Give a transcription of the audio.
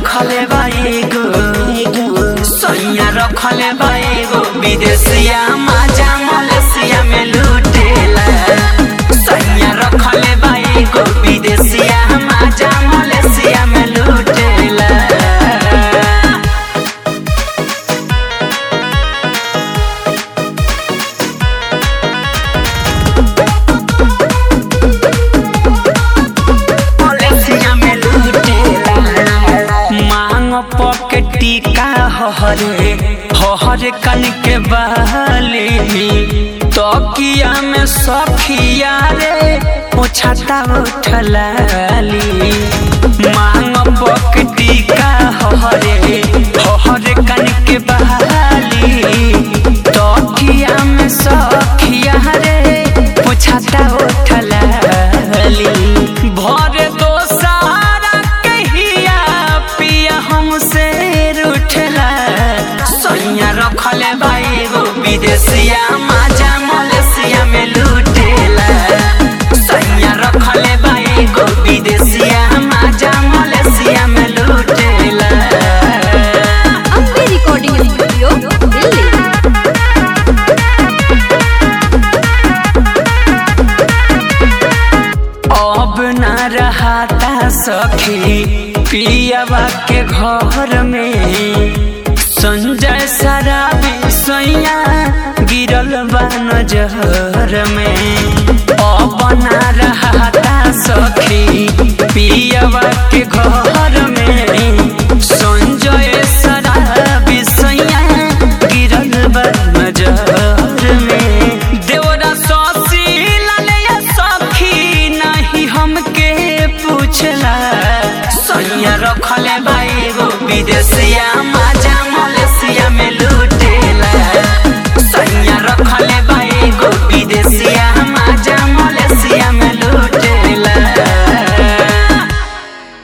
रखले बा एगो सैया रखले बा एगो विदेशिया माजा मलेशिया में लूटेला सैया रखले बा एगो विदेशिया माजा मलेशिया में लूटेला मलेशिया में लूटेला मांग पॉकेटी का हरे हरे कन के बहली तकिया में सखिया रे ओछाता उठलाली मांग पॉकेटी का हरे हरे कन के बहली तकिया में सखिया रे ओछाता उठलाली भरे दो सारा कहिया पिया हमसे रूठला सैया रखले भाई गो विदेशिया माजा मलेशिया में लूटेला सैया रखले भाई गो विदेशिया माजा मलेशिया में लूटेला अम्बे रिकॉर्डिंग स्टूडियो दिल्ली अब न रहता सखी पियावा के घर में संजय शराबी सैया गिरल बा नजर में अब न रहता सखी पियावा के घर